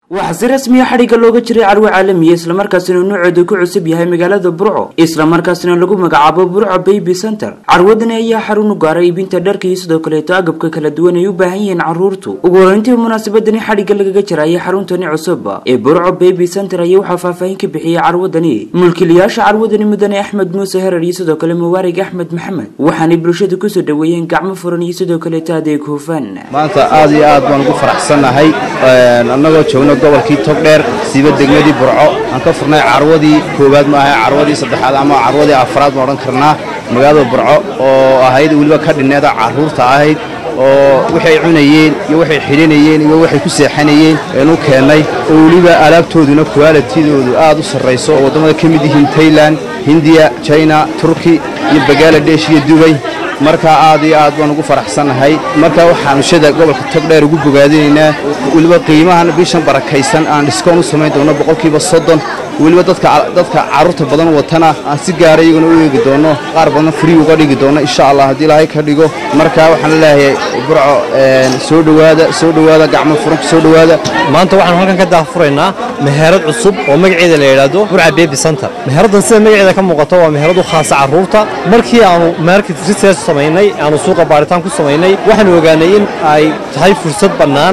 waxaa si rasmiya xadhigga looga jiray carwo caalamiya islamarkaasina nuuceedu ku cusub yahay magaalada burco islamarkaasina lagu magacaabo burco baby center carwadani ayaa xarun u gaaray iibinta dharka iyo sidoo kaleeto agabka kala duwan ay u baahan yihiin caruurtu ugu horeyntii munaasabadani xadhigga lagaga jiraya xaruntani cusub ee burco baby center ayaa waxaa faahfaahin ka bixiyay carwadani mulkiilayaasha carwadani mudane axmed muuse herar iyo sidoo kale mubaarig axmed maxamed waxaanay bulshada kusoo dhaweeyeen gacmo furan iyo sidoo kaleeto adeeg hufan maanta aad iyo aad baan ugu faraxsannahay annagoo joogno gobolkii togdheer siiba degmadii burco aan ka furnay carwadii koowaad ma ahay carwadii saddexaad ama carwadii afraad ma odhan karnaa magaalada burco oo ahayd weliba ka dhinneeda carruurta ahayd oo waxay cunayeen iyo waxay xidhinayeen iyo waxay ku seexanayeen eenu keennay oo weliba alaabtooduna kuwaalitidoodu aad u sarrayso oo waddamada ka mid yihiin tailan hindiya jina turki iyo bangaladesh iyo dubay markaa aad iyo aad baan ugu faraxsannahay markaa waxaanu shada gobolka togdheer ugu bogaadinaynaa weliba qiimahan bishan barakaysan aan dhiskoon u samayn doono boqolkiiba soddon weliba dadka carruurta badan watana aan si gaara iyaguna u eegi doonno qaar badan free uga dhigi doonno insha allah haddii ilaahay ka dhigo markaa waxaan leeyahay burco soo dhowaada soo dhowaada gacmo furanka soo dhowaada maanta waxaanu halkan ka daahfuraynaa meherad cusub oo magaceeda la yidhaahdo burca baby center meheraddan sida magaceeda ka muuqato waa meherad u khaasa carruurta markii aanu market research samaynay aanu suuqa baaritaan ku samaynay waxaanu ogaanay in ay tahay fursad bannaan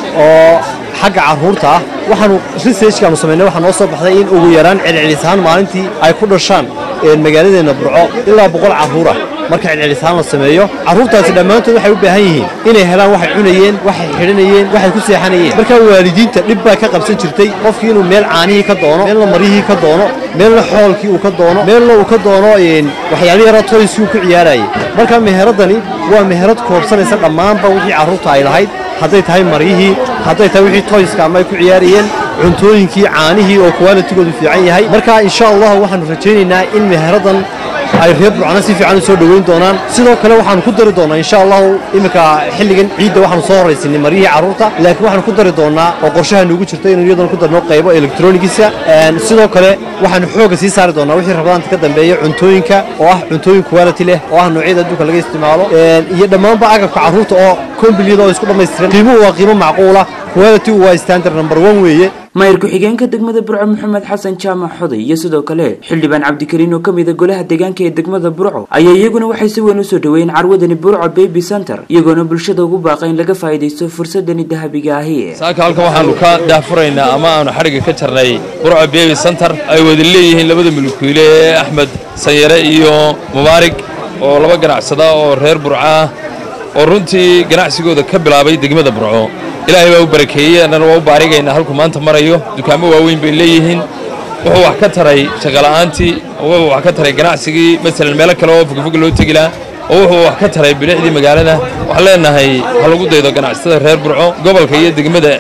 oo xagga carruurta ah waxaanu researchkaanu samaynay waxaa noo soo baxday in ugu yaraan celcelisahaan maalintii ay ku dhashaan magaaladeenna burco ilaa boqol carruur ah marka celcelisahaan la sameeyo carruurtaasi dhammaantood waxay u baahan yihiin inay helaan waxay cunayeen waxay xidhanayeen waxay ku seexanayeen marka waalidiinta dhib baa ka qabsan jirtay qofkii inuu meel caanihii ka doono meelna maryihii ka doono meelna xoolkii uu ka doono meelna uu ka doono waxyaala yara toyskii uu ku ciyaarayay marka meheradani waa meherad koobsanaysa dhammaanba wixii carruurta ay lahayd hadday tahay maryihii hadday tahay wixii toyska ama ay ku ciyaarayeen cuntooyinkii caanihii oo kuwaalitigoodu fiican yahay marka insha allah waxaanu rajaynaynaa in meheraddan ay reer burcana si fiican u soo dhoweyn doonaan sidoo kale waxaanu ku dari doonaa insha allahu iminka xilligan ciidda waxaanu soo horaysinay maryihii carruurta laakiin waxaanu ku dari doonaa oo qorshaha noogu jirta inuu iyadana ku darno qaybo elektronigiisa sidoo kale waxaanu xoogga sii saari doonaa wixii rabadaanta ka dambeeya cuntooyinka oo ah cuntooyin quality leh oo ah noocyada adduunka laga isticmaalo iyo dhammaanba agabka carruurta oo kombiliyada oo isku dhammaystiran qiimuhu waa qiimo macquula quality waa standard number one weeye maayir ku-xigeenka degmada burco maxamed xasan jaamac xoday iyo sidoo kale xildhibaan cabdikariin oo ka mida golaha deegaanka ee degmada burco ayaa iyaguna waxay si weyn usoo dhaweeyeen carwadani burco baby center iyagoona bulshada ugu baaqa in laga faa'iidaysto fursadani dahabiga ahi saaka halkan waxaanu ka daahfuraynaa ama aanu xadhigga ka jarnay burco baby center ay wada leeyihiin labada mulkiile ee axmed sanyare iyo mubaarig oo laba ganacsada oo reer burco ah oo runtii ganacsigooda ka bilaabay degmada burco ilaahay baa u barakeeyey annana waa u baarigaynaa halkuu maanta marayo dukaamo waaweyn bay leeyihiin wuxuu wax ka taray shaqola'aantii wuxuu wax ka taray ganacsigii masalan meelo kale oo fogfog loo tegi lahaa oo wuxuu wax ka taray bilicdii magaalada waxaan leenahay ha lagu daydo ganacsatada reer burco gobolka iyo degmada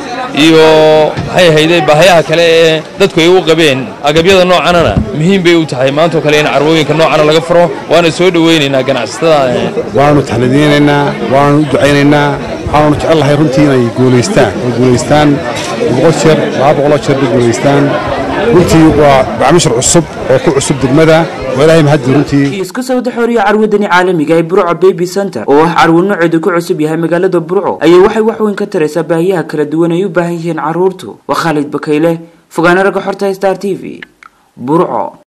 iyo maxay ahayde baahayaha kale ee dadku ay u qabeen agabyada noocanana muhiim bay u tahay maantoo kale in carwooyinka noocana laga furo waana soo dhoweynaynaa ganacsatada waanu taxnadiynaynaa waanu u ducaynaynaa waxaanu jecelnahay runtii inay guulaystaan oo guulaystaan boqol jeer laba boqoloo jeer bay guulaystaan runtii waa bacmishar cusub oo ku cusub degmada waa ilaahay mahaddi runtii isku sawda xooriya carwadani caalamiga ee burco baby center oo ah carwo nooceedu ku cusub yahay magaalada burco ayaa waxay wax weyn ka taraysaa baahiyaha kala duwan ay u baahan yihiin carruurtu waa khaalid bakayle fogaana ragga xorta star t v burco